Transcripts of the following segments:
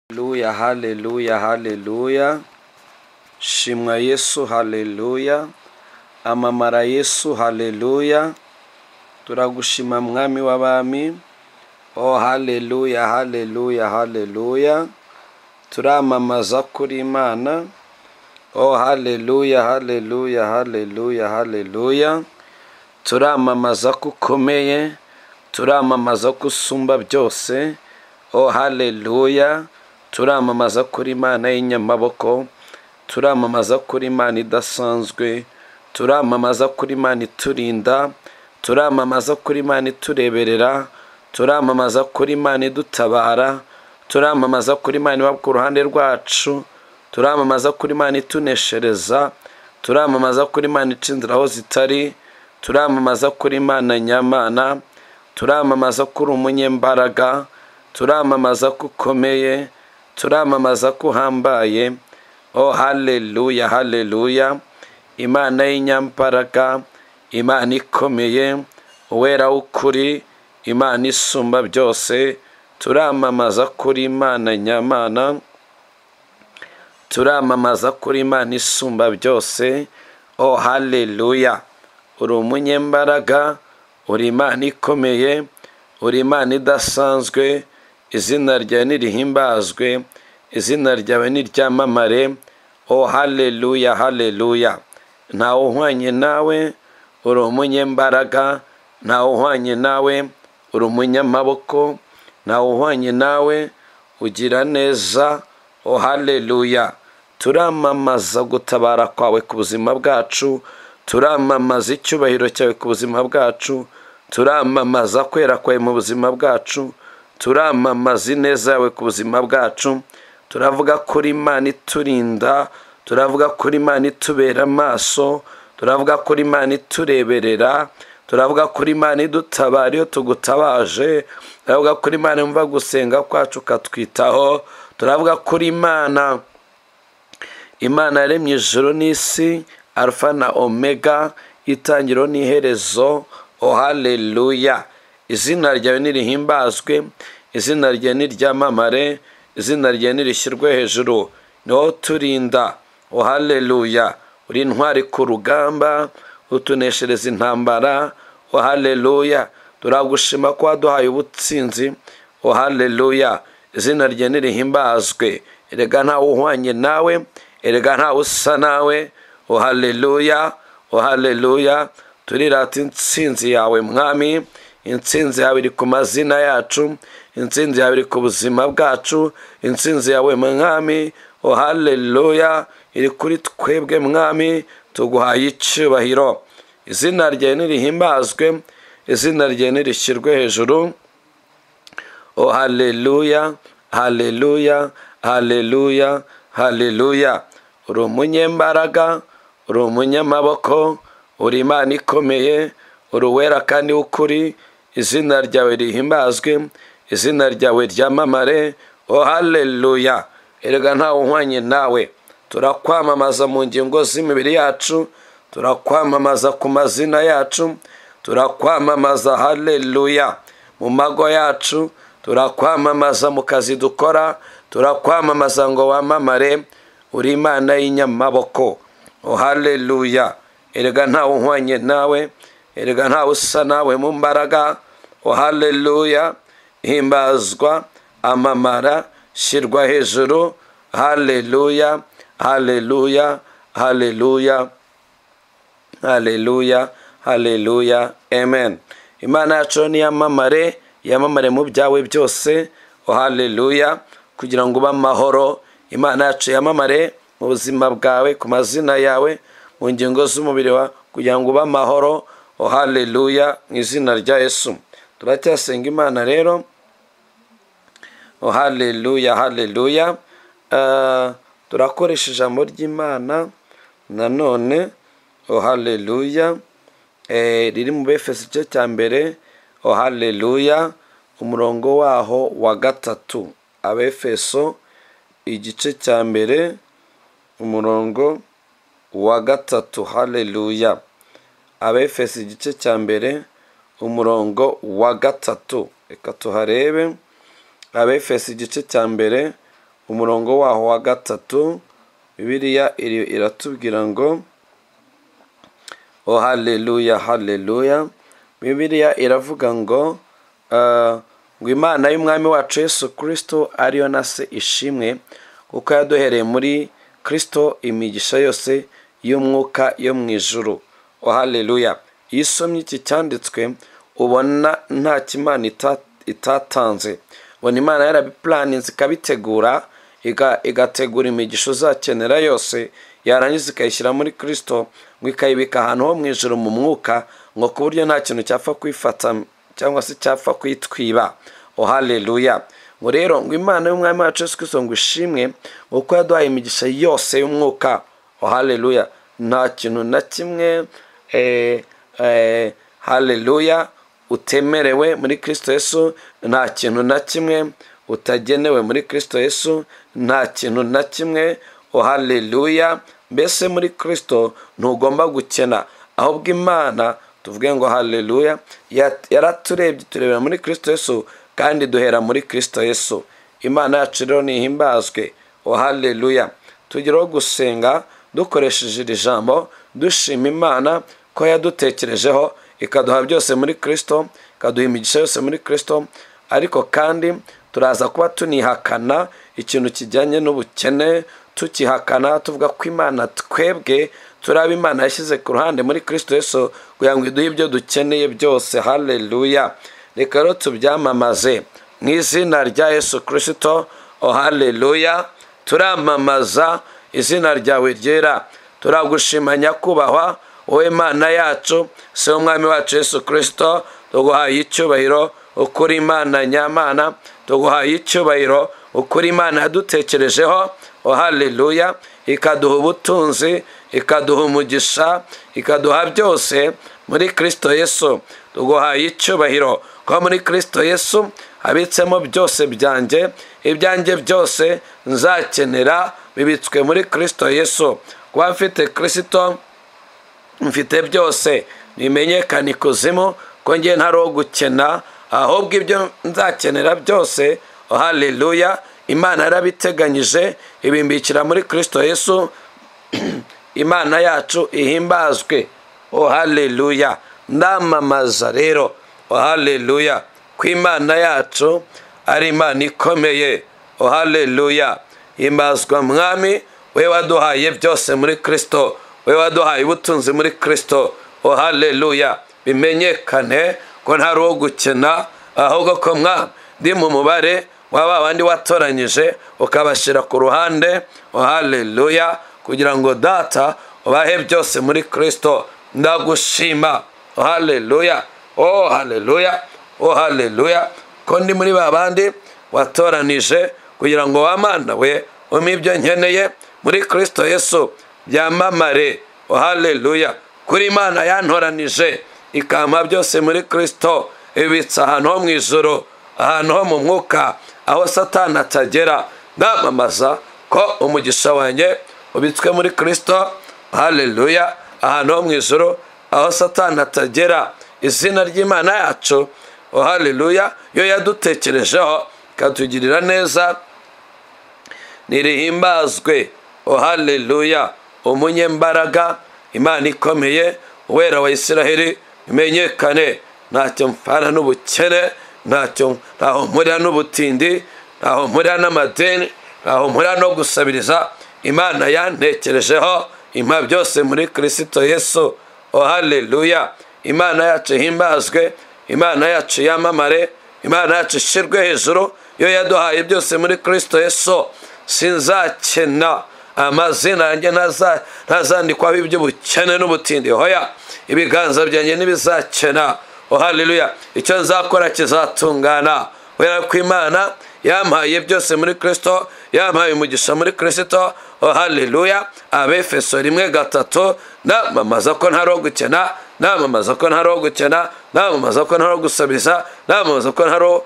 haleluya haleluya haleluya shimwa yesu haleluya amamara yesu haleluya turagushima mwami w'abami o haleluya haleluya haleluya turamamaza kuri imana o haleluya haleluya haleluya haleluya turamamaza ko ukomeye turamamaza ko usumba byose o haleluya turamamaza kuri imana y'inyamaboko turamamaza kuri imana idasanzwe turamamaza kuri imana iturinda turamamaza kuri imana itureberera turamamaza kuri imana idutabara turamamaza kuri imana iba ku ruhande rwacu turamamaza kuri imana ituneshereza turamamaza kuri imana ica inzira aho zitari turamamaza kuri imana nyamana turamamaza ko uri umunyembaraga turamamaza ko ukomeye turamamaza ko uhambaye o haleluya haleluya imana y'inyambaraga imana ikomeye uwera w'ukuri imana isumba byose turamamaza kuri imana nyamana turamamaza kuri imana isumba byose o haleluya uri umunyembaraga uri imana ikomeye uri imana idasanzwe izina ryawe nirihimbazwe izina ryawe niryamamare o haleluya haleluya ntawe uhwanye nawe uri umunyembaraga ntawe uhwanye nawe uri umunyamaboko ntawe uhwanye nawe ugira neza o haleluya turamamaza gutabara kwawe ku buzima bwacu turamamaza icyubahiro cyawe ku buzima bwacu turamamaza kwera kwawe mu buzima bwacu turamamaza ineza yawe ku buzima bwacu turavuga kuri imana iturinda turavuga kuri imana itubera amaso turavuga kuri imana itureberera turavuga kuri imana idutabara iyo tugutabaje turavuga kuri imana yumva gusenga kwacu ukatwitaho turavuga kuri imana imana yaremye ijoro n'isi alfa na omega itangiro n'iherezo o haleluya izina ryawe nirihimbazwe izina ryawe niryamamare izina ryawe nirishyirwe hejuru niho turinda o haleluya uri intwari ku rugamba utuneshereza intambara o haleluya turagushima ko waduhaye ubutsinzi o haleluya izina ryawe nirihimbazwe erega ntawe uhwanye nawe erega ntawe usa nawe o haleluya o haleluya turirata intsinzi yawe mwami intsinzi yawe iri ku mazina yacu intsinzi yawe iri ku buzima bwacu intsinzi yawe mwami o haleluya iri kuri twebwe mwami tuguhaye icyubahiro izina ryawe nirihimbazwe izina ryawe nirishyirwe hejuru o haleluya haleluya haleluya haleluya uri umunyembaraga uri umunyamaboko uri imana ikomeye uri uwera kandi w'ukuri izina ryawe rihimbazwe izina ryawe ryamamare o haleluya erega ntawe uhwanye nawe turakwamamaza mu ngingo z'imibiri yacu turakwamamaza ku mazina yacu turakwamamaza haleluya mu mago yacu turakwamamaza mu kazi dukora turakwamamaza ngo wamamare uri imana y'inyamaboko o haleluya erega ntawe uhwanye nawe erega ntawe usa nawe mu mbaraga o haleluya himbazwa amamara shyirwa hejuru haleluya haleluya haleluya haleluya haleluya amen imana yacu niyamamare yamamare mu byawe byose o haleluya kugira ngo ube amahoro imana yacu yamamare mu buzima bwawe ku mazina yawe mu ngingo z'umubiri wawe kugira ngo ube amahoro o haleluya mu izina rya yesu turacyasenga imana rero o haleluya haleluya turakoresha ijambo ry'imana nanone o haleluya riri mu befesi igice cya mbere o haleluya umurongo waho wa gatatu abefeso igice cya mbere umurongo wa gatatu haleluya abefesi igice cya mbere umurongo wa gatatu reka tuharebe abefesi igice cya mbere umurongo waho wa gatatu bibiliya iri- iratubwira ngo o haleluya haleluya bibiliya iravuga ngo ah, ngo imana y'umwami wacu yesu kirisito ariyo na se ishimwe kuko yaduhereye muri kirisito imigisha yose y'umwuka yo mu ijuru o haleluya iyo usomye iki cyanditswe ubona nta kimana ita- itatanze ubona imana yarabipuraninze ikabitegura iga- igategura imigisha uzakenera yose yarangiza ikayishyira muri kirisito ngo ikayibika ahantu ho mu ijoro mu mwuka ngo ku buryo nta kintu cyapfa kuyifata cyangwa se cyapfa kuyitwiba o haleluya ngo rero ngo imana y'umwami wacu yesu kirisito ngo ishimwe kuko yaduhaye imigisha yose y'umwuka o haleluya nta kintu na kimwe eh, eh, haleluya utemerewe muri kirisito yesu nta kintu na kimwe utagenewe muri kirisito yesu nta kintu na kimwe o haleluya mbese muri kirisito ntugomba gukena ahubwo imana tuvuge ngo haleluya ya- yaraturebye turebera muri kirisito yesu kandi duhera muri kirisito yesu imana yacu rero nihimbazwe o haleluya tugeraho gusenga dukoresheje iri jambo dushima imana ko yadutekerejeho ikaduha byose muri kirisito ikaduha imigisha yose muri kirisito ariko kandi turaza kuba tunihakana ikintu kijyanye n'ubukene tukihakana tuvuga ko imana twebwe turi abo imana yashyize ku ruhande muri kirisito yesu kugira ngo iduhe ibyo dukeneye byose haleluya reka rero tubyamamaze mu izina rya yesu kirisito o haleluya turamamaza izina ryawe ryera turagushima nyakubahwa wowe mana yacu si umwami wacu yesu kirisito tuguhaye icyubahiro ukuri imana nyamana tuguhaye icyubahiro ukuri imana yadutekerejeho o haleluya ikaduha ubutunzi ikaduha umugisha ikaduha byose muri kirisito yesu tuguhaye icyubahiro kuko muri kirisito yesu habitsemo byose byanjye ibyanjye byose nzakenera bibitswe muri kirisito yesu kuba mfite kirisito mfite byose bimenyekana ikuzimu ko njye ntari uwo gukena ahubwo ibyo nzakenera byose haleluya imana yarabiteganyije ibimbikira muri kirisito yesu imana yacu ihimbazwe o haleluya ndamamaza rero o haleluya ko imana yacu ari imana ikomeye o haleluya himbazwa mwami we waduhaye byose muri kirisito we waduhaye ubutunzi muri kirisito o haleluya bimenyekane ko ntari uwo gukena ahubwo ko mwami ndi mu mubare wa ba bandi watoranyije ukabashyira ku ruhande o haleluya kugira ngo data ubahe byose muri kirisito ndagushima haleluya oh haleluya oh haleluya ko ndi muri ba bandi watoranije kugira ngo wamana we umpe ibyo nkeneye muri kirisito yesu byamamare oh haleluya kuri imana yantoranije ikampa byose muri kirisito ibitse ahantu ho mu ijoro ahantu ho mu mwuka aho satani atagera ndamamaza ko umugisha wanjye ubitswe muri kirisito haleluya ahantu ho mu ijoro aho satani atagera izina ry'imana yacu oh haleluya yo yadutekerejeho ikatugirira neza nirihimbazwe oh haleluya umunyembaraga imana ikomeye uwera wa isiraheli imenyekane ntacyo mpfana n'ubukene ntacyo ntaho mpurira n'ubutindi ntaho mpurira n'amadeni ntaho mpurira no gusabiriza imana yantekerejeho impa byose muri kirisito yesu oh haleluya imana yacu ihimbazwe imana yacu yamamare imana yacu ishyirwe hejuru yo yaduhaye byose muri kirisito yesu sinzakena amazina yanjye ntaza- ntazandikwaho iby'ubukene n'ubutindi hoya ibiganza byanjye ntibizakena oh haleluya icyo nzakora kizatungana kubera ko imana yampaye byose muri kirisito yampaye umugisha muri kirisito oh haleluya abefeso rimwe gatatu namamaza ko ntari uwo gukena namamaza ko ntari uwo gukena namamaza ko ntari uwo gusabiriza namamaza ko ntari uwo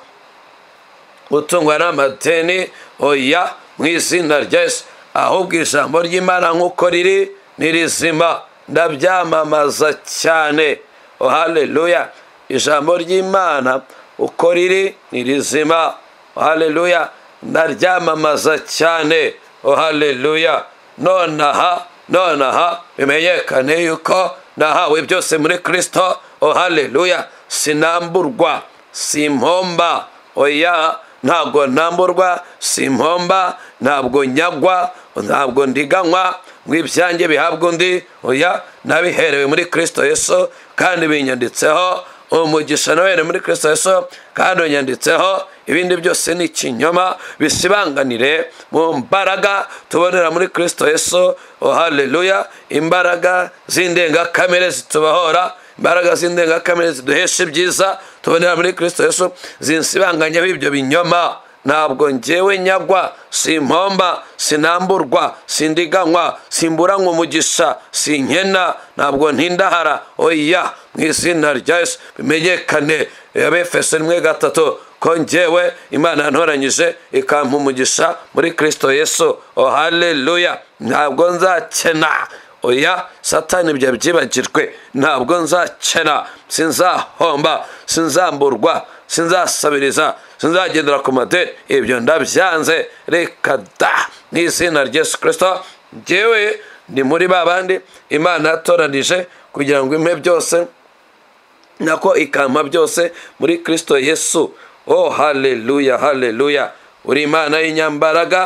gutungwa n'amadeni oya mu izina rya yesu ahubwo ijambo ry'imana nk'uko riri ni rizima ndabyamamaza cyane oh haleluya ijambo ry'imana uko riri ni rizima oh haleluya ndaryamamaza cyane o haleluya nonaha nonaha bimenyekane yuko nahawe byose muri kristo o haleluya sinamburwa simpomba oya ntabwo ntamburwa simpomba ntabwo nyagwa ntabwo ndiganywa ngo ibyanjye bihabwa undi oya nabiherewe muri kristo yesu kandi binyanditseho umugisha nawe muri kristo yesu kandi unyanditseho ibindi byose ni ikinyoma bisibanganire mu mbaraga tubonera muri kristo yesu oh haleluya imbaraga z'indengakamere zitubohora imbaraga z'indengakamere ziduhesha ibyiza tubonera muri kristo yesu zinsibanganyeho ibyo binyoma ntabwo ngewe nyagwa simpomba sinamburwa sindiganywa simburanywa umugisha sinkena ntabwo ntindahara oya mu izina rya yesu bimenyekane abefeso rimwe gatatu ko ngewe imana ntoranyije ikampa umugisha muri kristo yesu o haleluya ntabwo nzakena oya satani ibyo byibagirwe ntabwo nzakena sinzahomba sinzamburwa sinzasabiriza sinzagendera ku madeni ibyo ndabyanze reka da n'izina rya yesu kirisito ngewe ni muri ba bandi imana yatoranije kugira ngo impe byose nako ikampa byose muri kirisito yesu o haleluya haleluya uri imana y'inyambaraga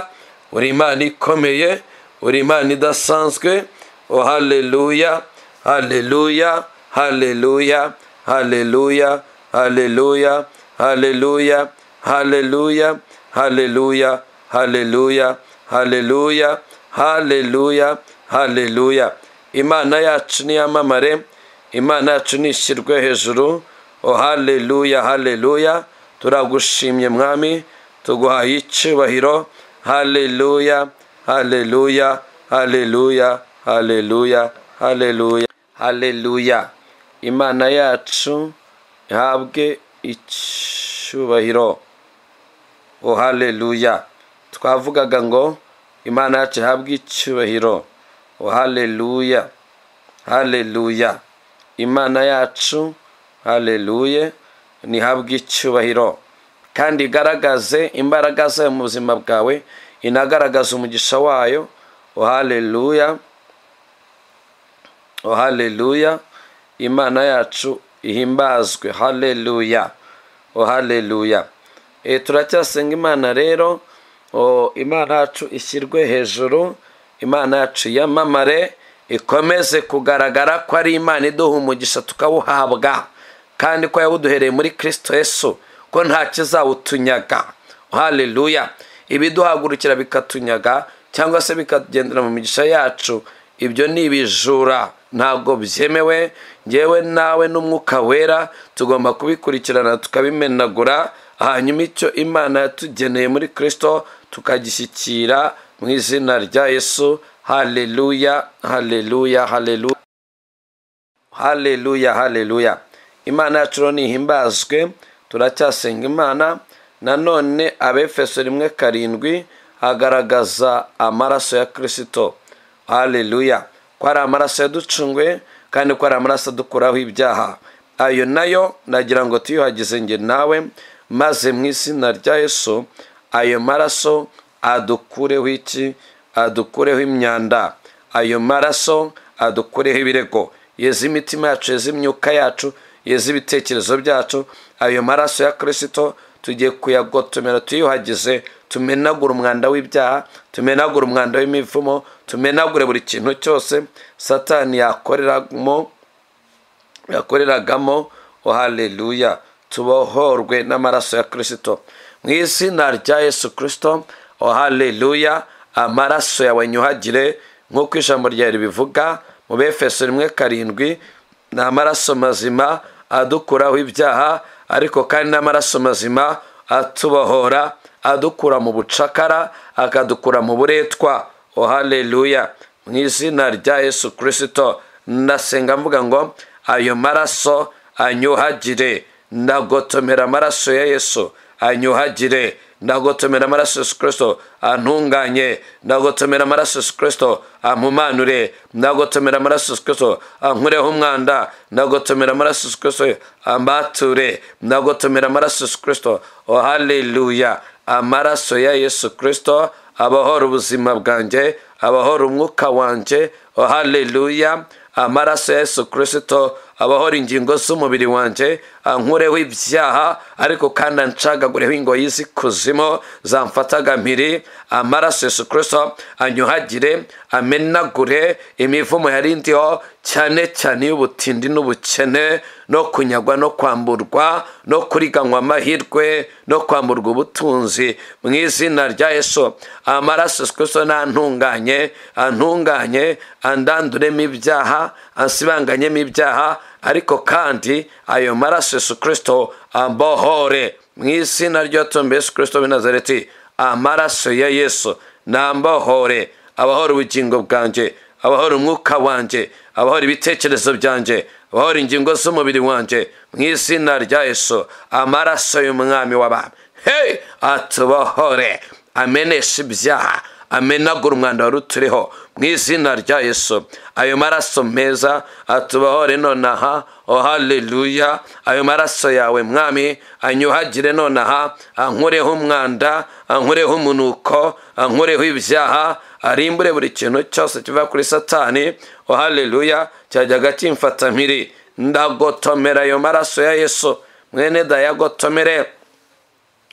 uri imana ikomeye uri imana idasanzwe o haleluya haleluya haleluya haleluya haleluya haleluya haleluya haleluya haleluya haleluya haleluya haleluya imana yacu niyamamare imana yacu nishyirwe hejuru o haleluya haleluya turagushimye mwami tuguhaye icyubahiro haleluya haleluya haleluya haleluya haleluya haleluya imana yacu ihabwe icyubahiro o haleluya twavugaga ngo imana yacu ihabwe icyubahiro o haleluya haleluya imana yacu haleluya nihabwe icyubahiro kandi igaragaze imbaraga zayo mu buzima bwawe inagaragaza umugisha wayo o haleluya o haleluya imana yacu ihimbazwe haleluya o haleluya e, turacyasenga imana rero o, imana yacu ishyirwe hejuru imana yacu yamamare ikomeze kugaragara ko ari imana iduha umugisha tukawuhabwa kandi ko yawuduhereye muri kristo yesu ko nta kizawutunyaga haleluya ibiduhagurukira bikatunyaga cyangwa se bikagendera mu migisha yacu ibyo ni ibijura ntabwo byemewe ngewe nawe n'umwuka wera tugomba kubikurikirana tukabimenagura hanyuma icyo imana yatugeneye muri kirisito tukagishyikira mu izina rya yesu haleluya haleluya haleluya haleluya haleluya imana yacu rero ntihimbazwe turacyasenga imana nanone abefeso rimwe karindwi hagaragaza amaraso ya kirisito haleluya ko ari amaraso yaducunguye kandi ko ari amaraso adukuraho ibyaha ayo nayo nagira ngo tuyuhagize nge nawe maze mu izina rya yesu ayo maraso adukureho iki adukureho imyanda ayo maraso adukureho ibirego yeze imitima yacu yeze imyuka yacu yeze ibitekerezo byacu ayo maraso ya kirisito tugiye kuyagotomera tuyuhagize tumenagura umwanda w'ibyaha tumenagura umwanda w'imivumo tumenagure buri kintu cyose satani yakoreramo yakoreragamo o haleluya tubohorwe n'amaraso ya kirisito mu izina rya yesu kirisito o haleluya amaraso yawe nyuhagire nk'uko ijambo ryawe ribivuga mu befeso rimwe karindwi ni amaraso mazima adukuraho ibyaha ariko kandi n'amaraso mazima atubohora adukura mu bucakara akadukura mu buretwa o haleluya mu izina rya yesu kirisito ndasenga mvuga ngo ayo maraso anyuhagire ndagotomera amaraso ya yesu anyuhagire ndagotomera amaraso yesu kirisito antunganye ndagotomera amaraso yesu kirisito ampumanure ndagotomera amaraso yesu kirisito ankureho umwanda ndagotomera amaraso yesu kirisito ambature ndagotomera amaraso yesu kirisito o haleluya amaraso ya yesu kirisito abahora ubuzima bwanjye abahora umwuka wanjye oh haleluya amaraso ya yesu kirisito abahora ingingo z'umubiri wanjye ankureho ibyaha ariko kandi anshagagureho ingoyi z'ikuzimu zamfataga mpiri amaraso ya yesu kirisito anyuhagire amenagure imivumo yarindiho cyane cyane y'ubutindi n'ubukene no kunyagwa no kwamburwa no kuriganywa amahirwe no kwamburwa ubutunzi mu izina rya yesu amaraso sikweso ntantunganye antunganye andanduremo ibyaha ansibanganyemo ibyaha ariko kandi ayo maraso yesu kirisito ambohore mu izina ry'uwatumbi yesu kirisito binazareti amaraso ya yesu nambohore abahora ubugingo bwanjye abahora umwuka wanjye abahora ibitekerezo byanjye abahora ingingo z'umubiri wanjye mu izina rya yesu amaraso y'umwami w'abami he atubohore amenesha ibyaha amenagura umwanda wari uturiho mu izina rya yesu ayo maraso meza atubohore nonaha oh haleluya ayo maraso yawe mwami anyuhagire nonaha ankureho umwanda ankureho umunuko ankureho ibyaha arimbure buri kintu cyose kiva kuri satani oh haleluya cyajyaga kimfata mpiri ndagotomera ayo maraso ya yesu mwene dayagotomere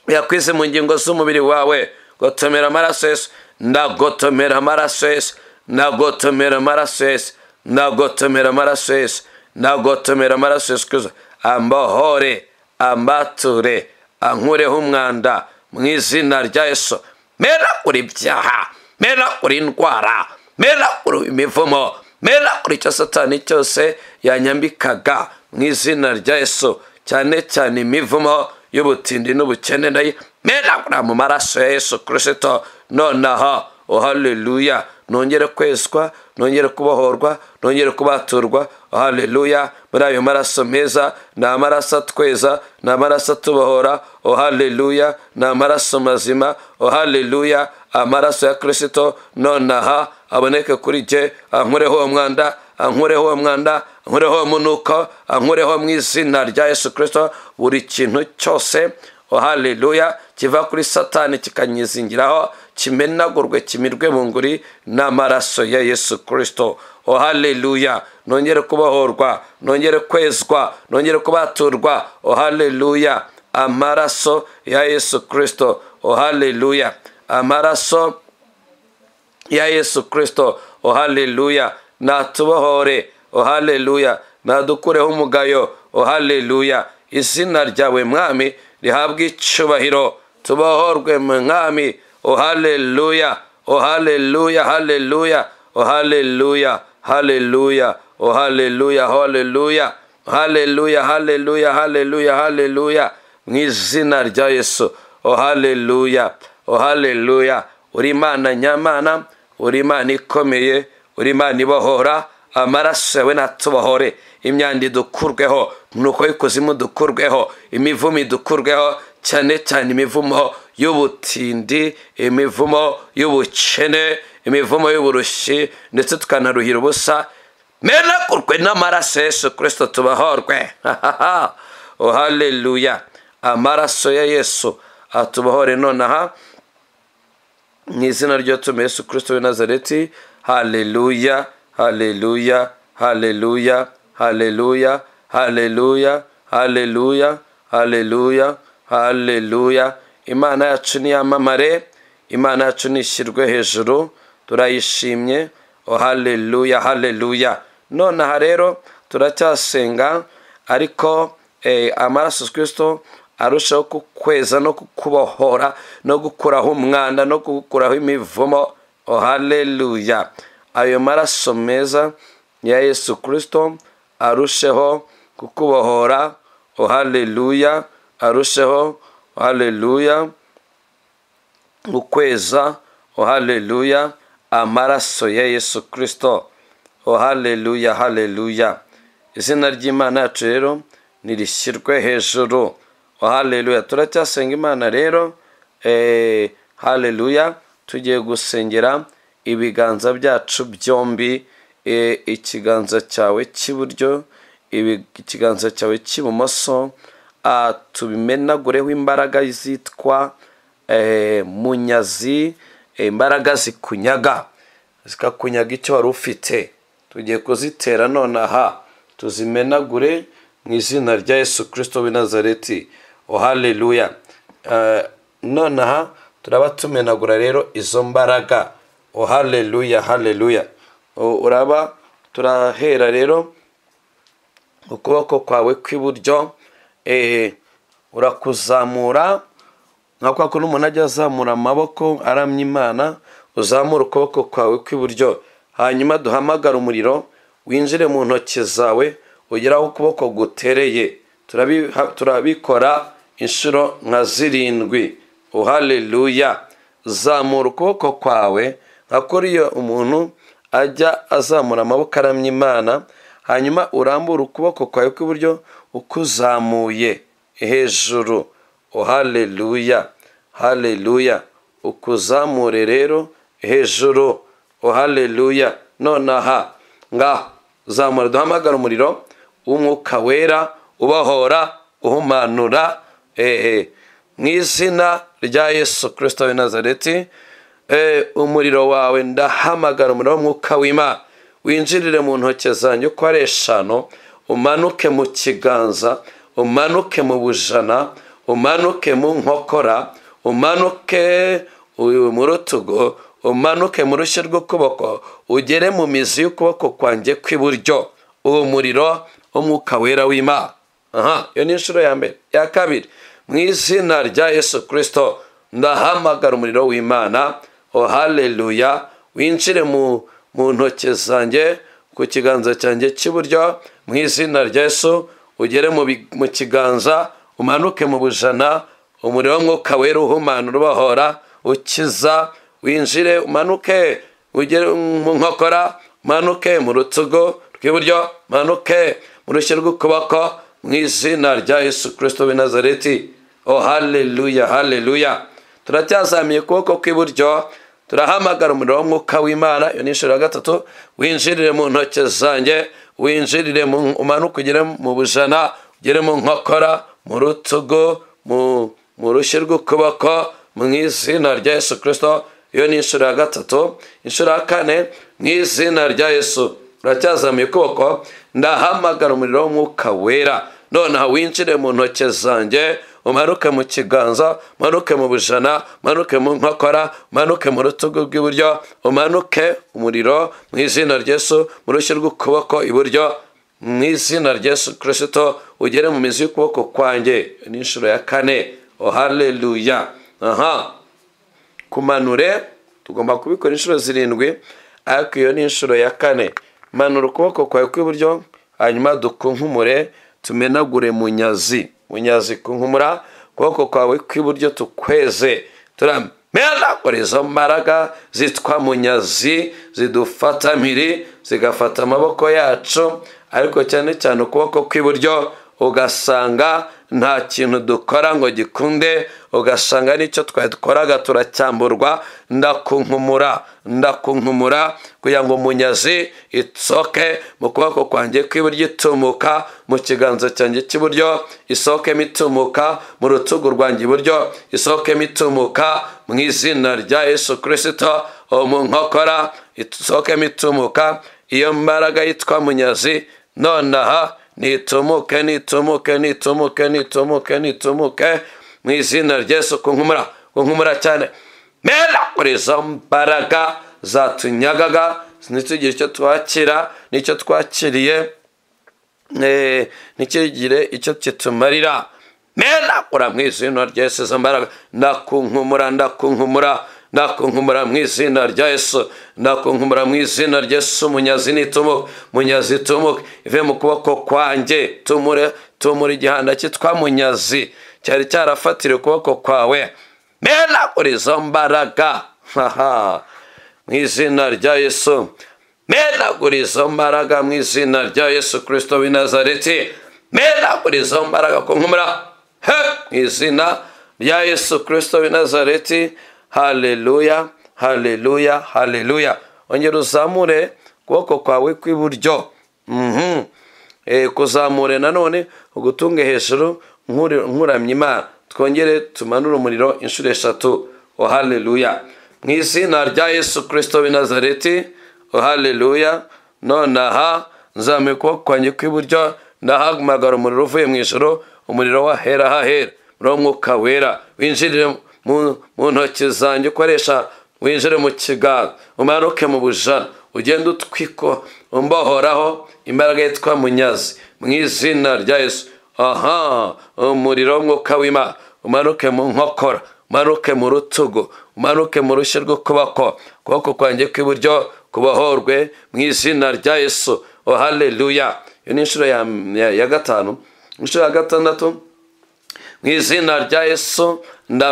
yakwize mu ngingo z'umubiri wawe gotomera amaraso yesu ndagotomera amaraso yesu ndagotomera amaraso yesu ndagotomera amaraso yesu ndagotomera amaraso yesu kristo ambohore ambature ankureho umwanda mu izina rya yesu mera uri byaha mera uri indwara mera uri imivumo mera uri icyo satani cyose yanyambikaga mu izina rya yesu cyane cyane imivumo y'ubutindi n'ubukene nayo meragura mu maraso ya yesu kirisito nonaha oh haleluya nongere kwezwa nongere kubohorwa nongere kubaturwa oh haleluya muri ayo maraso meza ni amaraso atweza ni amaraso atubohora oh haleluya ni amaraso mazima oh haleluya amaraso ya kirisito nonaha aboneke kuri jye ankureho uwo mwanda ankureho uwo mwanda ankureho uwo munuko ankureho mu izina rya yesu kirisito buri kintu cyose oh haleluya kiva kuri satani kikanyizingiraho kimenagurwe kimirwe mu nguri n'amaraso ya yesu kirisito oh haleluya nongere kubohorwa nongere kwezwa nongere kubaturwa oh haleluya amaraso ya yesu kirisito oh haleluya amaraso ya yesu kirisito oh haleluya natubohore oh haleluya nadukureho umugayo oh haleluya izina ryawe mwami rihabwe icyubahiro tubohorwe mu mwami oh haleluya oh haleluya haleluya oh haleluya haleluya oh haleluya haleluya haleluya haleluya haleluya haleluya mu izina rya yesu oh haleluya oh haleluya uri imana nyamana uri imana ikomeye uri imana ibohora amaraso yawe natubohore imyanda idukurweho nuko y'ikuzimu dukurweho imivumo idukurweho cyane cyane imivumo y'ubutindi imivumo y'ubukene imivumo y'uburushyi ndetse tukanaruhira ubusa menagurwe n'amaraso yesu kirisito tubohorwe oh haleluya amaraso ya yesu atubohore nonaha mu izina ry'utume yesu kirisito w'i nazareti haleluya haleluya haleluya haleluya haleluya haleluya haleluya haleluya imana yacu niyamamare imana yacu nishyirwe hejuru turayishimye oh haleluya haleluya nonaha rero turacyasenga ariko amaraso kirisito arushaho kukweza no kukubohora no gukuraho umwanda no kugukuraho imivumo oh haleluya ayo maraso meza ya yesu kirisito arusheho kukubohora oh haleluya arusheho oh haleluya gukweza oh haleluya amaraso ya yesu kirisito oh haleluya haleluya izina ry'imana yacu rero nirishyirwe hejuru oh haleluya turacyasenga imana rero eh, haleluya tugiye gusengera ibiganza byacu byombi ikiganza cyawe cy'iburyo ikiganza cyawe cy'ibumoso tubimenagureho imbaraga zitwa eh, munyazi eh, imbaraga zikunyaga zikakunyaga icyo wari ufite tugiye kuzitera nonaha tuzimenagure mu izina rya yesu kirisito w'i nazareti oh haleluya Eh, nonaha turaba tumenagura rero izo mbaraga oh haleluya haleluya U- uraba turahera rero ukuboko kwawe kw'iburyo eh, urakuzamura nka kwa kundi umuntu ajya azamura amaboko aramya imana uzamura ukuboko kwawe kw'iburyo hanyuma duhamagara umuriro winjire mu ntoki zawe ugere aho ukuboko gutereye Turabiha- turabikora inshuro nka zirindwi uhaleluya zamura ukuboko kwawe nka kuriya umuntu ajya azamura amaboko aramya imana hanyuma urambura ukuboko kwawe kw'iburyo ukuzamuye hejuru haleluya haleluya ukuzamure rero hejuru haleluya nonaha ngaho zamura duhamagara umuriro w'umwuka wera ubahora uhumanura ehe mu izina rya yesu kirisito w'i nazareti Eh, umuriro wawe ndahamagara umuriro w'umwuka w'imana winjirire mu ntoki zanjye uko ari eshanu umanuke mu kiganza umanuke mu bujana umanuke mu nkokora umanuke u- mu rutugu umanuke mu rushyi rw'ukuboko ugere mu mizi y'ukuboko kwanjye kw'iburyo uwo muriro w'umwuka wera w'imana aha iyo ni inshuro ya mbere iya kabiri mu izina rya yesu kirisito ndahamagara umuriro w'imana oh haleluya winjire mu, mu ntoki zanjye ku kiganza cyanjye cy'iburyo mu izina rya yesu ugere mu, bi- mu kiganza umanuke mu bujana umuriro w'umwuka wera uhumanura ubahora ukiza winjire umanuke ugere mu nkokora manuke mu rutugu rw'iburyo manuke mu rushyi rw'ukuboko mu izina rya yesu kirisito w'i nazareti o haleluya haleluya turacyazamiye ukuboko kw'iburyo turahamagara umuriro w'umwuka w'imana iyo ni inshuro ya gatatu winjirire mu ntoki zanjye winjirire mu umanuke ugere mu bujana ugere mu nkokora mu rutugu mu mu rushyi rw'ukuboko mu izina rya yesu kirisito iyo ni inshuro ya gatatu inshuro ya kane mu izina rya yesu uracyazamuye ukuboko ndahamagara umuriro w'umwuka wera nonaha winjire mu ntoki zanjye umanuke mu kiganza umanuke mu bujana umanuke mu nkokora umanuke mu rutugu rw'iburyo umanuke umuriro mu izina rya yesu mu rushyi rw'ukuboko iburyo mu izina rya yesu kirisito ugere mu mizi y'ukuboko kwanjye ni inshuro ya kane oh haleluya aha kumanure tugomba kubikora inshuro zirindwi ariko iyo ni inshuro ya kane manura ukuboko kwawe kw'iburyo hanyuma dukunkumure tumenagure munyazi munyazi kunkumura ukuboko kwawe kw'iburyo tukweze turamenagure izo mbaraga zitwa munyazi zidufata mpiri zigafata amaboko yacu ariko cyane cyane ukuboko kw'iburyo ugasanga nta kintu dukora ngo gikunde ugasanga n'icyo twakoraga turacyamburwa ndakunkumura ndakunkumura kugira ngo munyazi isoke mu kuboko kwanjye kw'iburyo itumuka mu kiganza cyanjye cy'iburyo isohokemo itumuka mu rutugu rwanjye iburyo isohokemo itumuka mu izina rya yesu kirisito uwo mu nkokora isohokemo itumuka iyo mbaraga yitwa munyazi nonaha nitumuke nitumuke nitumuke nitumuke nitumuke mu izina rya yesu kunkumura kunkumura cyane mera kuri izo mbaraga zatunyagaga ntitugire icyo twakira n'icyo twakiriye eh, ntikigire icyo kitumarira mera ura mu izina rya yesu izo mbaraga ndakunkumura ndakunkumura ndakunkumura mu izina rya yesu ndakunkumura mu izina rya yesu munyazi nitumuke munyazi tumuke ive mu kuboko kwanjye tumure tumure igihanda cyitwa munyazi cyari cyarafatiriye ukuboko kwawe mera uri izo mbaraga haha mu izina rya yesu menagura izo mbaraga mu izina rya yesu kirisito w'i nazareti menagura izo mbaraga ku nkumura he mu izina rya yesu kirisito w'i nazareti haleluya haleluya haleluya ongera uzamure ukuboko kwawe kw'iburyo mhm eh, kuzamure nanone ugutunge hejuru nkuri- nkuramya imana twongere tumanure umuriro inshuro eshatu o haleluya mu izina rya yesu kirisito w'i nazareti o haleluya nonaha nzamuye ukuboko kwanjye kw'iburyo ndahamagara umuriro uvuye mu ijoro umuriro wahera hahera muri uwo mwuka wera winjirire mu- mu ntoki zanjye ukoresha winjire mu kiganza umanuke mu bujana ugende utwiko umbohoraho imbaraga yitwa munyazi mu izina rya yesu aha umuriro w'umwuka w'imana umanuke mu nkokora umanuke mu rutugu umanuke mu rushyi rw'ukuboko ukuboko kwanjye kw'iburyo kubohorwe mu izina rya yesu o haleluya iyo ni inshuro ya, ya, ya gatanu inshuro ya gatandatu mu izina rya yesu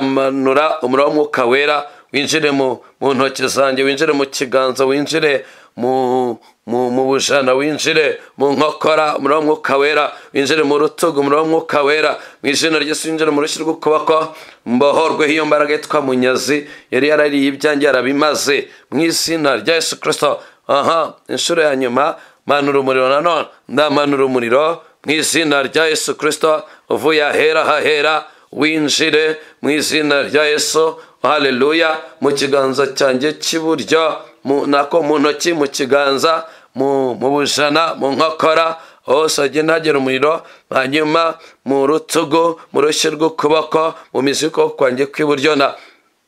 ndamanura umuriro w'umwuka wera winjire mu mu ntoki zanjye winjire mu kiganza winjire mu mu mu bujana winjire mu nkokora umuriro w'umwuka wera winjire mu rutugu umuriro w'umwuka wera mu izina ry'Yesu winjire mu rushyi rw'ukuboko mbohorwe iyo mbaraga yitwa munyazi yari yarariye ibyanjye yarabimaze mu izina rya yesu kirisito aha inshuro ya nyuma manura umuriro nanone ndamanura umuriro mu izina rya yesu kirisito uvuye ahera hahera winjire mu izina rya yesu haleluya mu kiganza cyanjye cy'iburyo mu- nako mu ntoki mu kiganza mu mu bujana mu nkokora hose agenda hagera umuriro hanyuma mu rutugu mu rushyi rw'ukuboko mu miziko kwanjye kw'iburyo na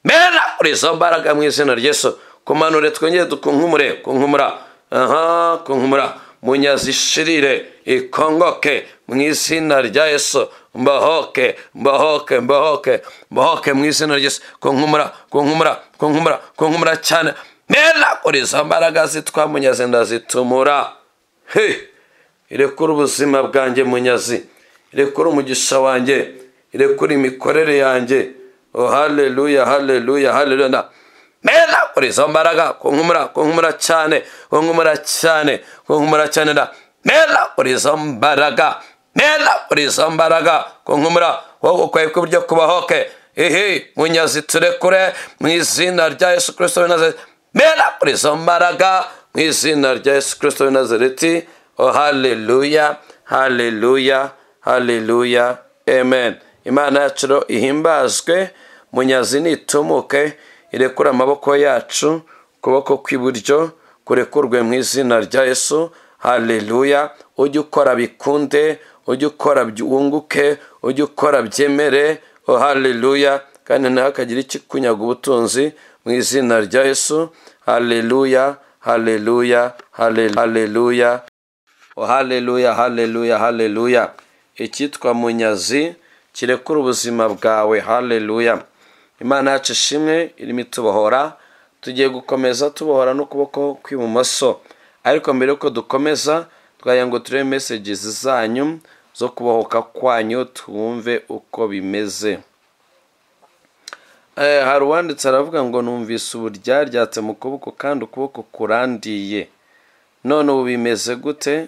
mbera muri izo mbaraga mu izina ryesu kumanure twongere dukunkumure kunkumura aha kunkumura munyazishirire ikongoke mu izina rya yesu mbahoke mbahoke mbahoke mbahoke mu izina ryesu kunkumura kunkumura kunkumura kunkumura cyane mbera muri izo mbaraga zitwa munyazi ndazitumura he irekure ubuzima bwanjye munyazi irekure umugisha wanjye irekure imikorere yanjye oh haleluya haleluya haleluya na mera kuri izo mbaraga kunkumura kunkumura cyane kunkumura cyane kunkumura cyane na mera kuri izo mbaraga mera kuri izo mbaraga kunkumura wowe ukwaye kw'iburyo kubahoke ihi munyazi turekure mu izina rya yesu kirisito w'i nazareti mera kuri izo mbaraga mu izina rya yesu kirisito w'i nazareti Oh, haleluya, haleluya, haleluya, amen. Imana yacu rero ihimbazwe, munyazi nitumuke, irekure amaboko yacu, ukuboko kw'iburyo kurekurwe mu izina rya Yesu, haleluya, ujye ukora bikunde, ujye ukora byu- wunguke, ujye ukora byemere, oh haleluya, kandi nawe akagira ikikunyaga ubutunzi mu izina rya Yesu, haleluya, haleluya, hale- haleluya. Oh, haleluya haleluya haleluya icyitwa munyazi kirekura ubuzima bwawe haleluya imana yacu ishimwe irimo itubohora tugiye gukomeza tubohora n'ukuboko kw'ibumoso ariko mbere yuko dukomeza twagira ngo turebe mesages zanyu zo kubohoka kwanyu twumve uko bimeze Eh, hari uwanditse aravuga ngo numvise uburyaryatse mu kuboko kandi ukuboko kurandiye none ubu bimeze gute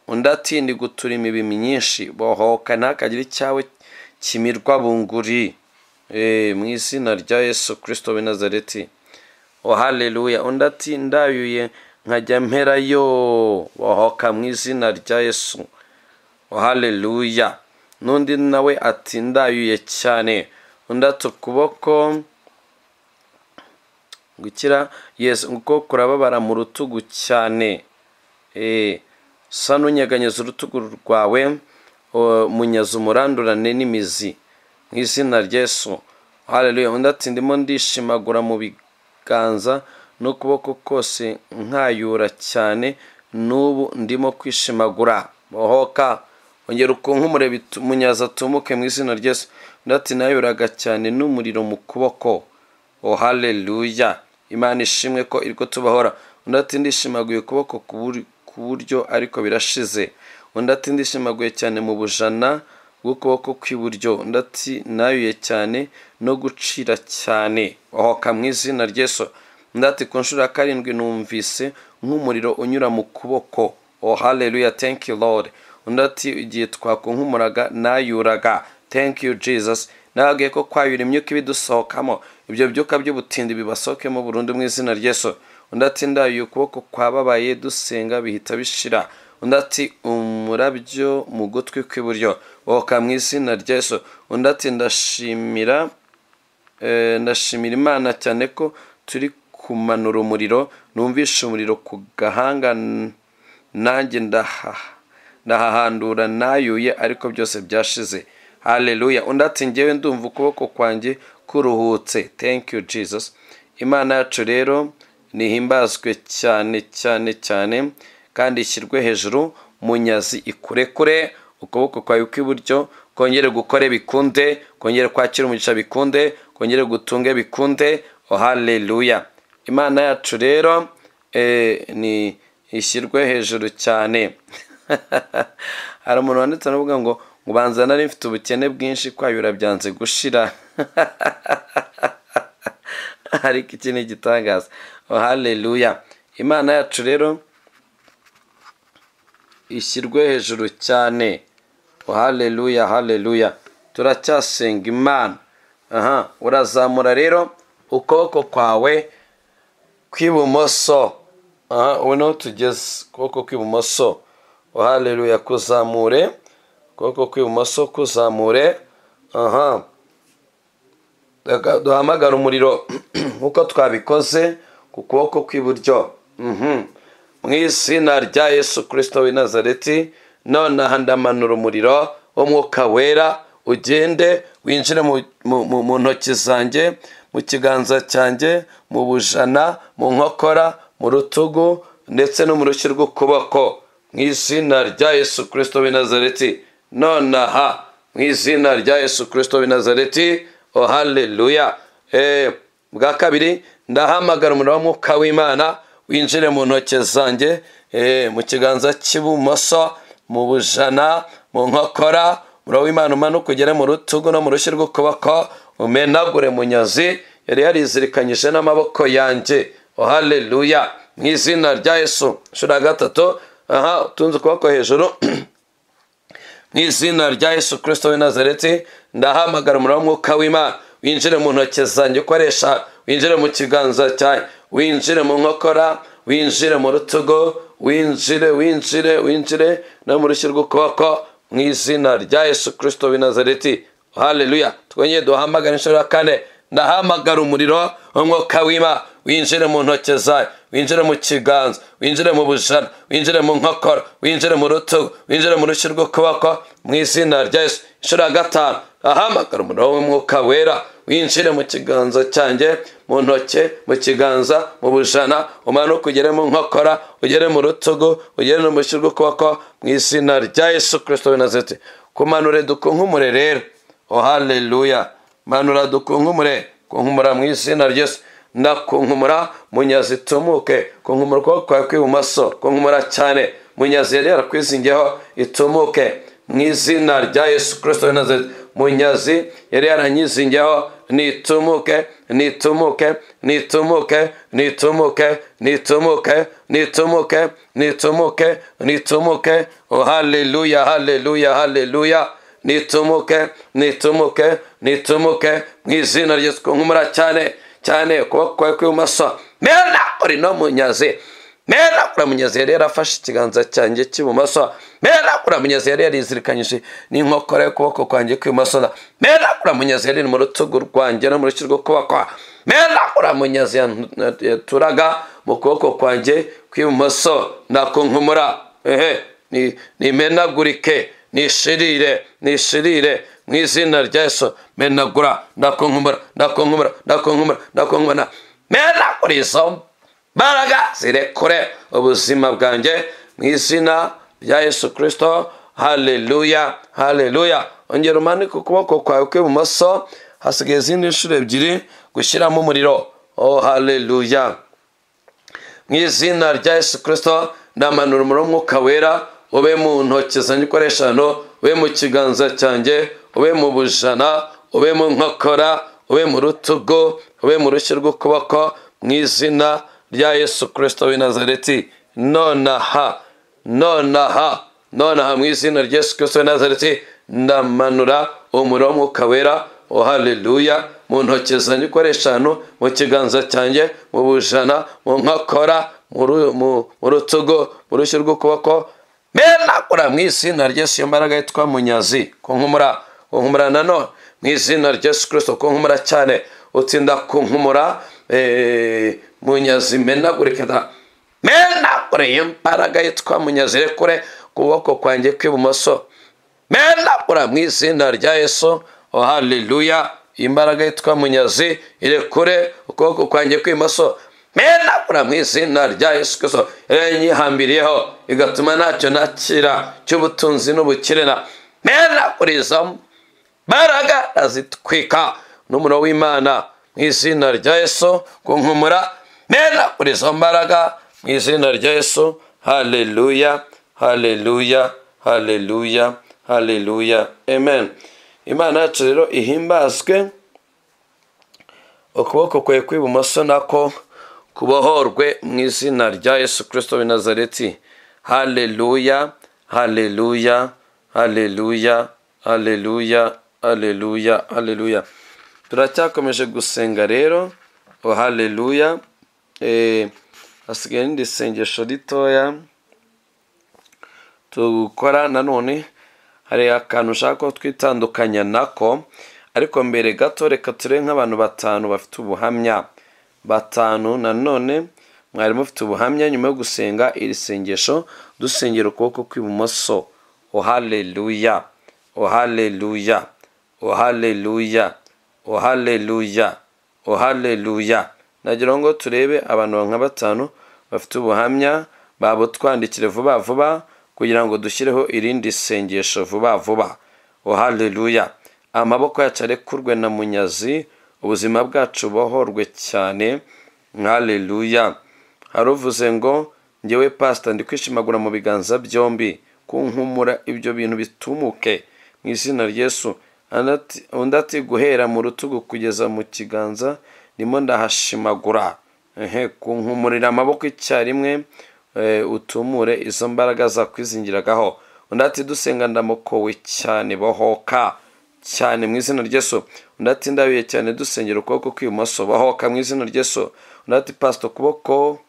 undi ati ndi guturima ibimi myinshi bohoka ntakagira icyawe kimirwa bunguri Eh, mu izina rya yesu kirisito w'i nazareti o haleluya undi ati ndayuye nkajya mperayo bohoka mu izina rya yesu o haleluya n'undi nawe ati ndayuye cyane undi ati ukuboko gukira yesu kuko kurababara mu rutugu cyane Eh, sa n'unyeganyeza urutugu rwawe o- munyaza umurandurane n'imizi mu izina rya yesu haleluya undi ati ndimo ndishimagura mu biganza n'ukuboko kose nkayura cyane n'ubu ndimo kwishimagura bohoka ongera ukunkumure bitu- munyaza atumuke mu izina rya yesu undi ati nayuraga cyane n'umuriro mu kuboko o haleluya imana ishimwe ko iriko tubahora undi ati ndishimaguye ukuboko ku buri- ku buryo ariko birashize undi ati ndishimaguye cyane mu bujana bw'ukuboko kw'iburyo undi ati nayuye cyane no gucira cyane ohoka mu izina ryesu undi ati ku nshuro ya karindwi numvise nk'umuriro unyura mu kuboko o haleluya thank you lord undi ati igihe twakunkumuraga nayuraga thank you jesus nababwiye ko kwayura imyuka ibidusohokamo ibyo byuka by'ubutindi bibasohokemo burundu mu izina ryesu undi ati ndayuye ukuboko kwababaye dusenga bihita bishira undi ati umurabyo mu gutwi kw'iburyo oka mu izina rya yesu undi ati ndashimira eh, ndashimira imana cyane ko turi kumanura umuriro numvishe umuriro ku gahanga n- nanjye ndahaha ndahahandura nayuye ariko byose byashize haleluya undi ati ngewe ndumva ukuboko kwanjye kuruhutse thank you jesus imana yacu rero nihimbazwe cyane cyane cyane kandi ishyirwe hejuru mu nyazi ikurekure ukuboko kwawe kw'iburyo kongere gukore bikunde kongere kwakira umugisha bikunde kongere gutunge bikunde oh haleluya imana yacu rero eh, ni ishyirwe hejuru cyane hari umuntu wanditse aravuga ngo ngo banza nari mfite ubukene bwinshi kwayura byanze gushira ariko iki ni igitangaza Oh, haleluya imana yacu rero ishyirwe hejuru cyane Oh, haleluya haleluya turacyasenga imana aha urazamura rero ukuboko kwawe kw'ibumoso aha ubu niho tugeze ukuboko kw'ibumoso haleluya kuzamure ukuboko kw'ibumoso kuzamure aha Reka duhamagara umuriro nk'uko twabikoze ku kuboko kw'iburyo Mhm. mu izina rya yesu kirisito w'i nazareti nonaha ndamanura umuriro w'umwuka wera ugende winjire mu- mu- mu mu ntoki zanjye mu kiganza cyanjye mu bujana mu nkokora mu rutugu ndetse no mu rushyi rw'ukuboko mu izina rya yesu kirisito w'i nazareti nonaha mu izina rya yesu kirisito w'i nazareti o haleluya Eh, bwa kabiri ndahamagara umuriro w'umwuka w'imana winjire mu ntoki zanjye eh, mu kiganza cy'ibumoso mu bujana mu nkokora umuriro w'imana umanuka ugere mu rutugu no mu rushyi rw'ukuboko umenagure mu nyazi yari yarizirikanyije n'amaboko yanjye oh haleluya mu izina rya yesu inshuro ya gatatu aha utunze ukuboko hejuru mu izina rya yesu kirisito w'i nazareti ndahamagara umuriro w'umwuka w'imana winjire mu ntoki zanjye ukoresha winjire mu kiganza cyanjye winjire mu nkokora winjire mu rutugu winjire winjire winjire no mu rushyi rw'ukuboko mu izina rya yesu kirisito w'i nazareti haleluya twongeye duhamagara inshuro ya kane ndahamagara umuriro w'umwuka w'ima winjire mu ntoki zayo winjire mu kiganza winjire mu bujana winjire mu nkokora winjire mu rutugu winjire mu rushyi rw'ukuboko mu izina rya yesu inshuro ya gatanu ahamagara umuriro w'umwuka wera winjire mu kiganza cyanjye mu ntoki mu kiganza mu bujana umanuke ugere mu nkokora ugere mu rutugu ugere no mu rushyi rw'ukuboko mu izina rya yesu kirisito w'i nazareti kumanure dukunkumure rero oh haleluya manura dukunkumure kunkumura mu izina ryose ndakunkumura munyazi itumuke kunkumura ukuboko kwawe kw'ibumoso kunkumura cyane munyazi yari yarakwizingiyeho itumuke mu izina rya yesu kirisito w'i nazareti munyazi yari yaranyizingiyeho nitumuke nitumuke nitumuke nitumuke nitumuke nitumuke nitumuke nitumuke oh haleluya haleluya haleluya nitumuke nitumuke nitumuke mu izina rya Yesu nkumura cyane cyane ukuboko kwawe kw'ibumoso mera uri no munyazi mera ura munyazi yari yarafashe ikiganza cyanjye cy'ibumoso mera ura munyazi yari yarizirikanyije n'inkokora y'ukuboko kwanjye kw'ibumoso mera ura munyazi yari iri mu rutugu rwanjye no mu rushyi rw'ukuboko mera ura munyazi yan- yaturaga mu kuboko kwanjye kw'ibumoso ndakunkumura ehe ni- nimenagurike nishirire nishirire mu izina rya yesu menagura ndakunkumura ndakunkumura ndakunkumura ndakunkumura menagura izo mbaraga zirekure ubuzima bwanjye mu izina rya yesu kirisito haleluya haleluya ongera umanike ukuboko kwawe kw'ibumoso hasigaye izindi nshuro ebyiri gushyiramo umuriro oh haleluya mu izina rya yesu kirisito ndamanura umuriro w'umwuka wera ube mu ntoki zanjye ukoresha hano ube mu kiganza cyanjye ube mu bujana ube mu nkokora ube mu rutugu ube mu rushyi rw'ukuboko mu izina rya yesu kirisito w'i nazareti nonaha nonaha nonaha mu izina rya yesu kirisito w'i nazareti ndamanura umuriro w'umwuka wera oh haleluya mu ntoki zanjye ukoresha hano mu kiganza cyanjye mu bujana mu nkokora mu ru- mu- mu rutugu mu rushyi rw'ukuboko menakora mu izina ry'esu iyo mbaraga yitwa munyazi kunkumura kunkumura nanone mu izina ry'esu kirisito kunkumura cyane utsinda kunkumura eh, munyazi menagurike da menakure iyo mbaraga yitwa munyazi rekure kuboko kwanjye kw'ibumoso menakura mu izina rya yesu oh haleluya imbaraga yitwa munyazi irekure ukuboko kwanjye kw'ibumoso menakura mu izina rya yesu kirisito yanyihambiriyeho igatuma ntacyo nakira cy'ubutunzi n'ubukire na menakuriza mbaraga azitwika n'umuriro w'imana mu izina rya yesu kunkumura menakuriza mbaraga mu izina rya yesu haleluya haleluya haleluya haleluya amen imana yacu rero ihimbazwe ukuboko kwe kw'ibumoso nako kubohorwe mu izina rya yesu kirisito w'i nazareti haleluya haleluya haleluya haleluya haleluya haleluya turacyakomeje gusenga rero oh haleluya eh, hasigaye n'indi sengesho ritoya tugukora nanone hari akantu ushaka ko twitandukanya nako ariko mbere gato reka turebe nk'abantu batanu bafite ubuhamya batanu nanone mwari mufite ubuhamya nyuma yo gusenga iri sengesho dusengera ukuboko kw'ibumoso ohaleluya ohaleluya ohaleluya ohaleluya ohaleluya nagira ngo turebe abantu nka batanu bafite ubuhamya babutwandikire vuba vuba kugira ngo dushyireho irindi sengesho vuba vuba ohaleluya amaboko yacu arekurwe na munyazi ubuzima bwacu bohorwe cyane haleluya haruvuze ngo ngewe pasita ndi kwishimagura mu biganza byombi kunkumura ibyo bintu bitumuke mu izina ryesu undi ati guhera mu rutugu kugeza mu kiganza ndimo ndahashimagura ehe kunkumurira amaboko icyarimwe utumure izo mbaraga zakwizingiragaho undi ati dusenga ndamukowe cyane bohoka cyane mu izina ry'esu undi ati ndabiye cyane dusengera ukuboko kw'ibumoso bahoka mu izina ry'esu undi ati pasita ukuboko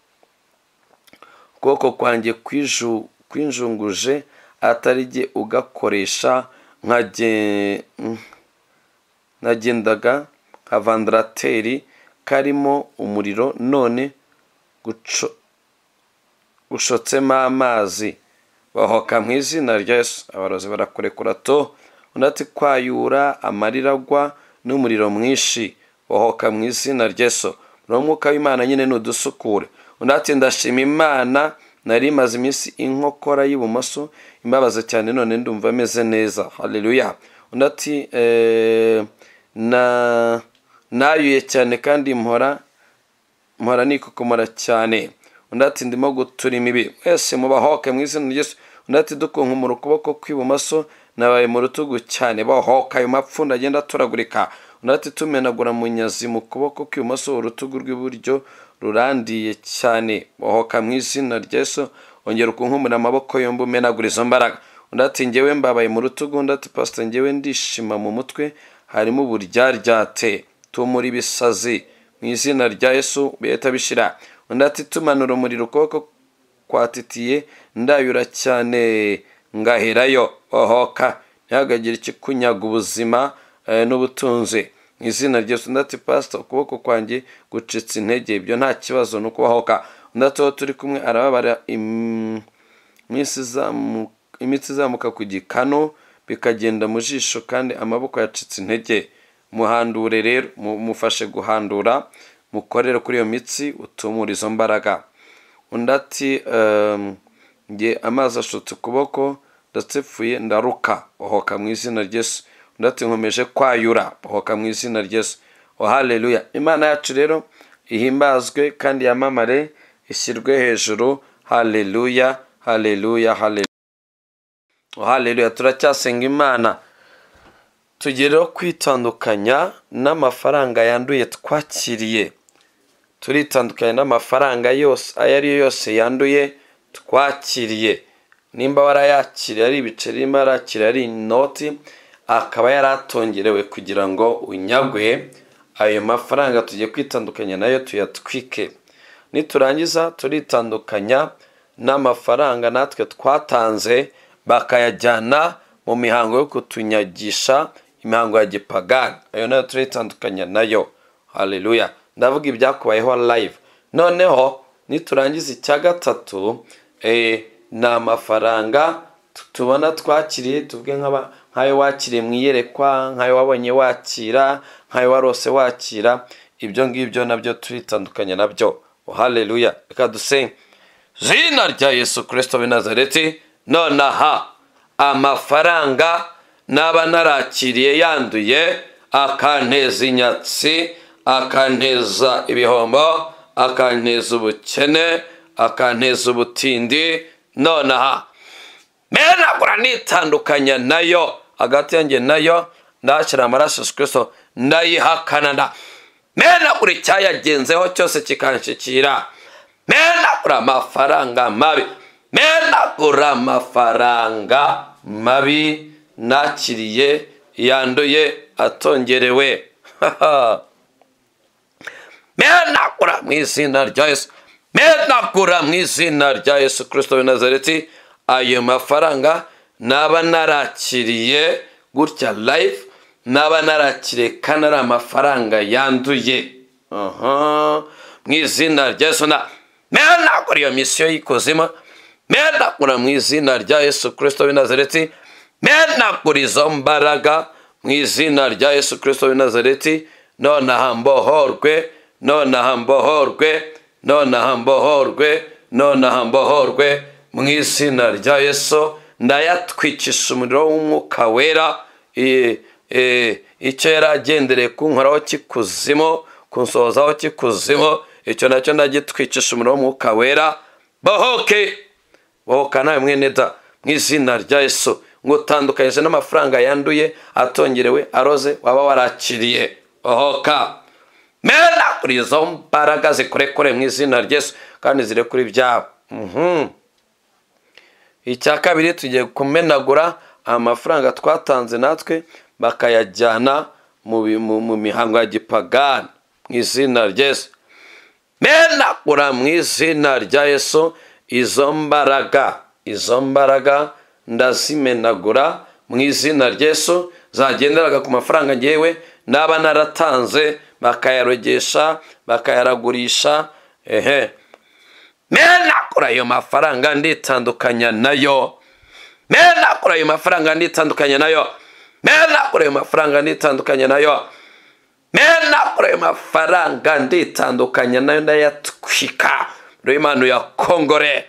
ukuboko kwanjye kwinjunguje atari jye ugakoresha nkagendaga nka vandarateri karimo umuriro none gucotsemo amazi bahoka mu izina ry'esu abarozi barakurekura to undi ati kwayura amarira agwa n'umuriro mwinshi wahoka mu izina ry'eso n'umwuka w'imana nyine n'udusukure undi ati ndashima imana nari imaze iminsi inkokora y'ibumoso imbabaza cyane none ndumva ameze neza haleluya undi ati nayuye cyane kandi mpora mpora nikokomora cyane undi ati ndimo gutura imibi mwese mubahoke mu izina ry'esu undi ati dukunkumura ukuboko kw'ibumoso nabaye mu rutugu cyane bahoka ayo mapfunda agenda aturagurika undi ati tumenagura munyazi mu kuboko kw'ibumoso urutugu rw'iburyo rurandiye cyane bahoka mu izina ry'eso ongera ukunkumura amaboko yombi umenagura izo mbaraga undi ati ngewe mbabaye mu rutugu undi ati pasita ngewe ndishima mu mutwe harimo uburyaryate tumura ibisazi mu izina rya yesu bihita bishira undi ati tumanura umuriro ukuboko kwatitiye ndayura cyane ngaherayo ohoka ntihagagire ikikunyaga ubuzima n'ubutunzi mu izina rya yesu ndati pasita ukuboko kwanjye gucitse intege ibyo nta kibazo ni ukubahoka undi ati turi kumwe arababara imitsi izamuka ku gikanu bikagenda mu jisho kandi amaboko yacitse intege muhandure rero mufashe guhandura mukorere kuri iyo mitsi utumura izo mbaraga undi ati nge amazi ashotse ukuboko ndasepfuye ndaruka ohoka mu izina ry'esu undi ati nkomeje kwayura ohoka mu izina ry'esu oh haleluya imana yacu rero ihimbazwe kandi yamamare ishyirwe hejuru haleluya haleluya haleluya oh haleluya turacyasenga imana tugereho kwitandukanya n'amafaranga yanduye twakiriye turitandukanya n'amafaranga yose ayo ari yo yose yanduye twakiriye nimba warayakiriye ari ibiceri nimba yarakiriye ari inoti akaba yaratongerewe kugira ngo unyagwe ayo mafaranga tugiye kwitandukanya nayo tuyatwike niturangiza turitandukanya n'amafaranga natwe twatanze bakayajyana mu mihango yo kutunyagisha imihango ya gipagani ayo nayo turayitandukanya nayo haleluya ndavuga ibyakubayeho live noneho niturangiza icya gatatu eh, ni amafaranga tu- tubona twakiriye tuvuge nk'aba- nk'ayo wakiriye mu iyerekwa nk'ayo wabonye wakira nk'ayo warose wakira ibyo ngibyo nabyo turitandukanya nabyo haleluya reka dusenge zina rya yesu kirisito w'i nazareti nonaha amafaranga naba narakiriye yanduye akanteza inyatsi akanteza ibihombo akanteza ubukene akanteza ubutindi nonaha menagura nitandukanya nayo hagati yanjye nayo ndashyira amaraso yesu kirisito ndayihakanana menagura icyayagenzeho cyose kikanshyikira menagura amafaranga mabi menagura amafaranga mabi nakiriye yanduye atongerewe menagura mu izina rya yesu menagura mu izina rya yesu kirisito w'i nazareti ayo mafaranga naba narakiriye gutya life naba narakiriye kandi ari amafaranga yanduye Aha. mu izina rya yesu na menagura iyo misiyo y'ikuzimu menagura mu izina rya yesu kirisito w'i nazareti menagura izo mbaraga mu izina rya yesu kirisito w'i nazareti nonaha mbohorwe nonaha mbohorwe nonaha mbohorwe nonaha mbohorwe mu izina rya yesu ndayatwikisha umuriro w'umwuka wera Eh, eh, icyo yari agendereye kunkoraho kikuzimu kunsohozaho kikuzimu icyo nacyo ndagitwicisha umuriro w'umwuka wera bohoke wohoka nawe mwene da mu izina rya yesu ngo utandukanyije n'amafaranga yanduye atongerewe aroze waba warakiriye ohoka mena kuri izo mbaraga zikurekure mu izina rya yesu kandi zire kuri ibyabo Mhm. icya kabiri tugiye kumenagura amafaranga twatanze natwe bakayajyana mu, bi- mu, mu mihango ya gipagani mu izina rya yesu menagura mu izina rya yesu izo mbaraga izo mbaraga ndazimenagura mu izina rya yesu zagenderaga ku mafaranga ngewe naba naratanze bakayarogesha bakayaragurisha ehe menagura ayo mafaranga nditandukanya nayo menagura ayo mafaranga nditandukanya nayo menagura ayo mafaranga nditandukanya nayo menagura ayo mafaranga nditandukanya nayo ndayatwika imana yakongore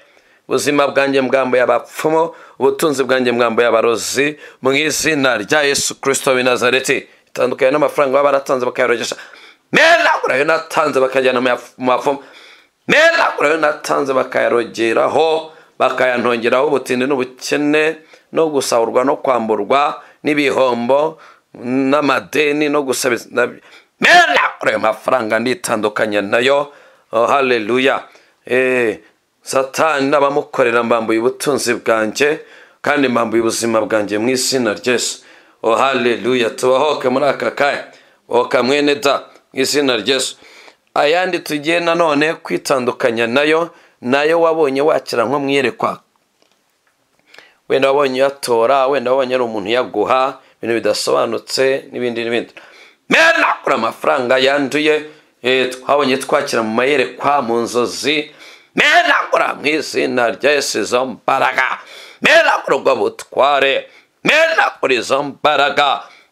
ubuzima bwanjye mgambo y'abapfumu ubutunzi bwanjye mgambo y'abarozi mu izina rya yesu kirisito w'i nazareti itandukanye n'amafaranga baba baratanze bakayarogesha menagura ayo natanze bakajyana mu yaf- mu bapfumu menagura ayo natanze bakayarogeraho bakayantongeraho ubutindi n'ubukene no gusahurwa no kwamburwa n'ibihombo n'amadeni no gusabiza na- menagura ayo mafaranga nditandukanya nayo oh, haleluya eh, satani n'abamukorera mbambuye ubutunzi bwanjye kandi mbambuye ubuzima bwanjye mu izina ryesu oh, haleluya tubahoke muri aka kanya bohoka mwene da mu izina ryesu ayandi tugiye nanone kwitandukanya nayo nayo wabonye wakira nko mwiyerekwa wenda wabonye uyatora wenda wabonye ari umuntu uyaguha ibintu bidasobanutse n'ibindi n'ibindi menagura amafaranga yanduye eh, twabonye twakira mu mayerekwa mu nzozi menagura mu izina rya yesu izo mbaraga menagura ubwo butware menagura izo mbaraga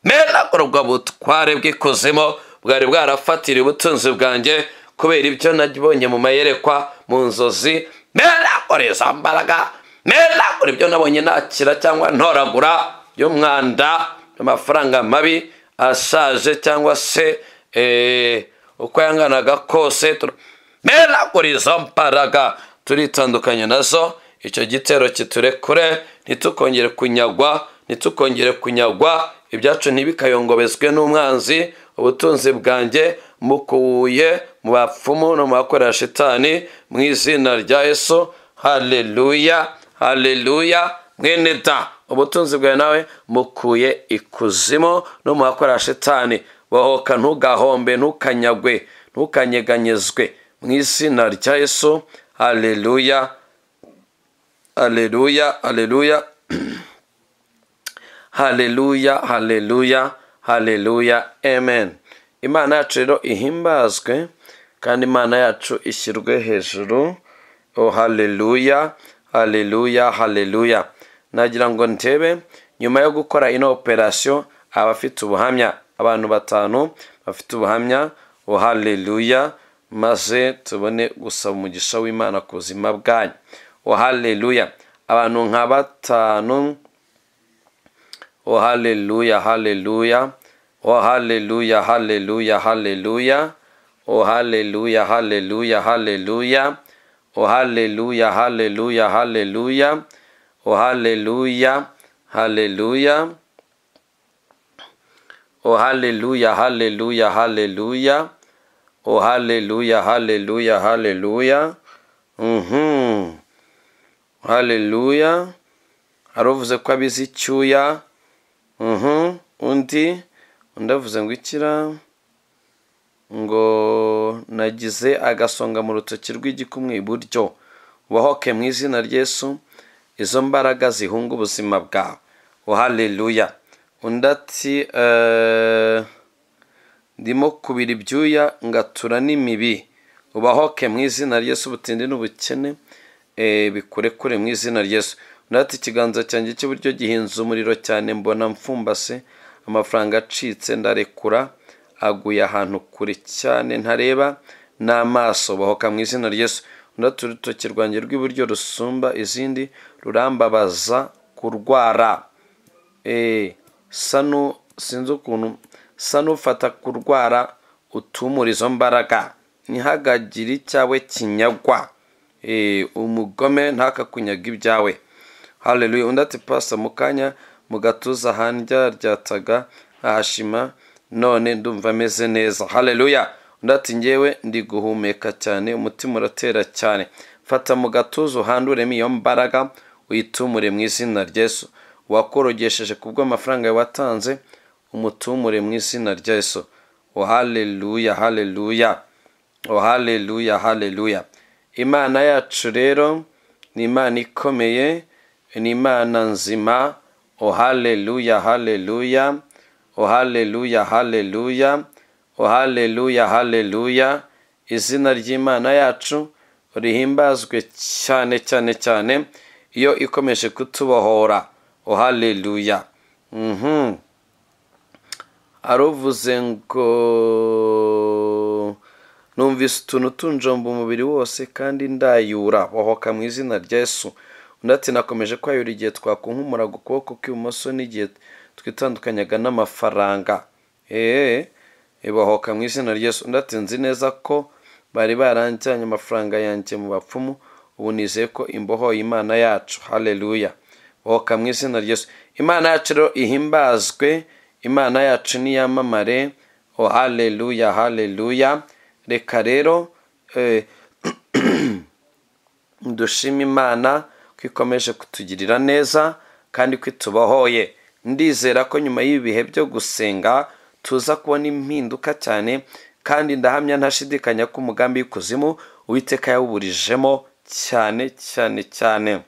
menagura ubwo butware bw'ikuzimu bwari bwarafatiriye ubutunzi bwanjye kubera ibyo nabonye mu mayerekwa mu nzozi menagura izo mbaraga menagura ibyo nabonye nakira cyangwa ntoragura by'umwanda amafaranga mabi ashaje cyangwa se eh, uko yanganaga kose tur- menagura izo mbaraga turitandukanye nazo icyo gitero kiturekure ntitukongere kunyagwa ntitukongere kunyagwa ibyacu ntibikayongobezwe n'umwanzi ubutunzi bwanjye mukuye mu bapfumu no mu bakorera shitani mu izina rya yesu haleluya haleluya mwene da ubutunzi bwawe nawe mukuye ikuzimu no mu bakora shitani bohoka ntugahombe ntukanyagwe ntukanyeganyezwe mu izina rya yesu haleluya aleluya aleluya haleluya haleluya haleluya amen imana yacu rero ihimbazwe kandi imana yacu ishyirwe hejuru o haleluya haleluya haleluya nagira ngo ntebe nyuma yo gukora ino operasiyo abafite ubuhamya abantu batanu bafite ubuhamya o haleluya maze tubone gusaba umugisha w'imana ku buzima bwanyu o haleluya abantu nka batanu o haleluya haleluya o haleluya haleluya haleluya o haleluya haleluya haleluya o haleluya haleluya haleluya o haleluya haleluya o haleluya haleluya haleluya o haleluya haleluya haleluya mhm haleluya hari uvuze ko abizi icyuya mhm undi undi avuze ngo ikira ngo nagize agasonga mu rutoki rw'igikumwe iburyo ubahoke mu izina ry'esu izo mbaraga zihunga ubuzima bwawe o haleluya undi ati eh, ndimo kubira ibyuya ngatura n'imibi ubahoke mu izina ry'esu ubutindi n'ubukene eh, bikurekure mu izina ry'esu undi ati ikiganza cyanjye cy'iburyo gihinze umuriro cyane mbona mfumbase amafaranga acitse ndarekura aguye ahantu kure cyane ntareba n'amaso bahoka mu izina ry'esu undi urutoki rwanjye rw'iburyo rusumba izindi rurambabaza kurwara sanu sinzi ukuntu sanu fata kurwara utumura izo mbaraga ntihagagire icyawe kinyagwa umugome ntakakunyaga ibyawe haleluya undi ati pasa mu kanya mu gatuza handyaryacaga hahashima none ndumva ameze neza haleluya undi ati ngewe ndi guhumeka cyane umutima uratera cyane fata mu gatuza uhanduremo iyo mbaraga uyitumure mu izina ry'esu wakorogesheje ku bw'amafaranga watanze umutumure mu izina ry'esu o haleluya haleluya o haleluya haleluya imana yacu rero ni imana ikomeye ni imana nzima o haleluya haleluya o haleluya haleluya o haleluya haleluya izina ry'imana yacu rihimbazwe cyane cyane cyane iyo ikomeje kutubohora o haleluya mhm aruvuze ngo numvise utuntu tunjomba umubiri wose kandi ndayura bohoka mu izina rya Yesu undi ati nakomeje kwayura igihe twakunkumuraga ukuboko kw'ibumoso n'igihe twitandukanyaga n'amafaranga eee ibahoka mu izina ry'esu undi ati nzi neza ko bari baranjyanye amafaranga yanjye mu bapfumu ubu nizeye ko imbohoye imana yacu haleluya bohoka mu izina ry'esu imana yacu rero ihimbazwe imana yacu niyamamare o haleluya haleluya reka rero dushima imana ko ikomeje kutugirira neza kandi ko itubohoye ndizera ko nyuma y'ibihe byo gusenga tuza kubona impinduka cyane kandi ndahamya ntashidikanya ko umugambi w'ikuzimu uwiteka yawuburijemo cyane cyane cyane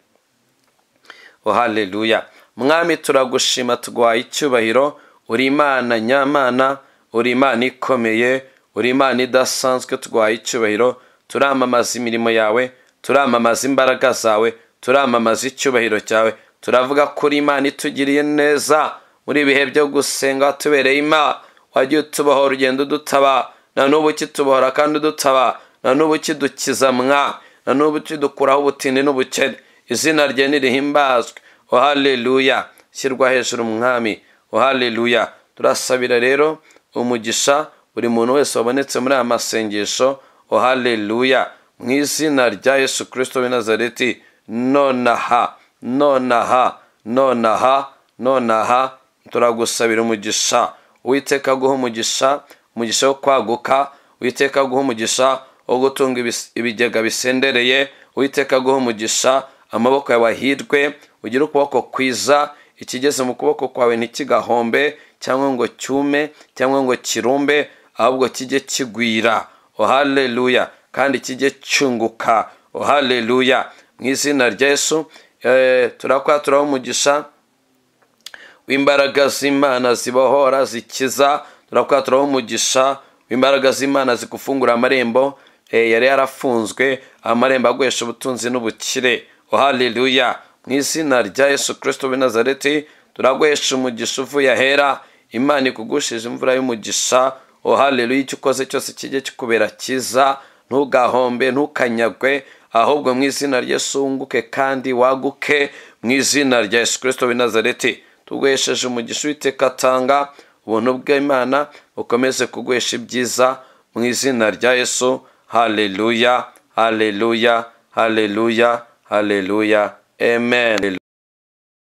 haleluya mwami turagushima tuguhaye icyubahiro uri imana nyamana uri imana ikomeye uri imana idasanzwe tuguhaye icyubahiro turamamaza imirimo yawe turamamaza imbaraga zawe turamamaza icyubahiro cyawe turavuga ko uri imana itugiriye neza muri ibihe byo gusenga watubereye imana wagiye utubohora urugendo udutaba na n'ubu ukitubohora kandi udutaba na n'ubu ukidukiza mwa na n'ubu ukidukuraho ubutindi n'ubukene izina rye nirihimbazwe o haleluya shyirwa hejuru umwami o haleluya turasabira rero umugisha buri muntu wese wabonetse muri aya masengesho o haleluya mu izina rya yesu kirisito w'i nazareti nonaha nonaha nonaha nonaha turagusabira umugisha uwiteka guha umugisha umugisha wo kwaguka uwiteka guha umugisha wo gutunga ibigega bisendereye uwiteka guha umugisha amaboko yawe ahirwe ugire ukuboko kwiza ikigeze mu kuboko kwawe ntikigahombe cyangwa ngo cyume cyangwa ngo kirumbe ahubwo kijye kigwira o haleluya kandi kijye cyunguka o haleluya mu izina rya yesu eh, turakwaturaraho umugisha w'imbaraga z'imana zibohora zikiza turakwaturaraho umugisha w'imbaraga z'imana zigufungura amarembo eh, yari yarafunzwe amarembo aguhesha ubutunzi n'ubukire oh haleluya mu izina rya yesu kirisito w'i nazareti turaguhesha umugisha uvuye ahera imana ikugushije imvura y'umugisha oh haleluya icyo ukoze cyose kijye kikubera cyiza ntugahombe ntukanyagwe ahubwo mu izina ry'esu wunguke kandi waguke mu izina rya yesu kirisito w'i nazareti tuguhesheje umugisha uwiteka atanga ubuntu bw'imana bukomeze kuguhesha ibyiza mu izina rya yesu haleluya haleluya haleluya haleluya amen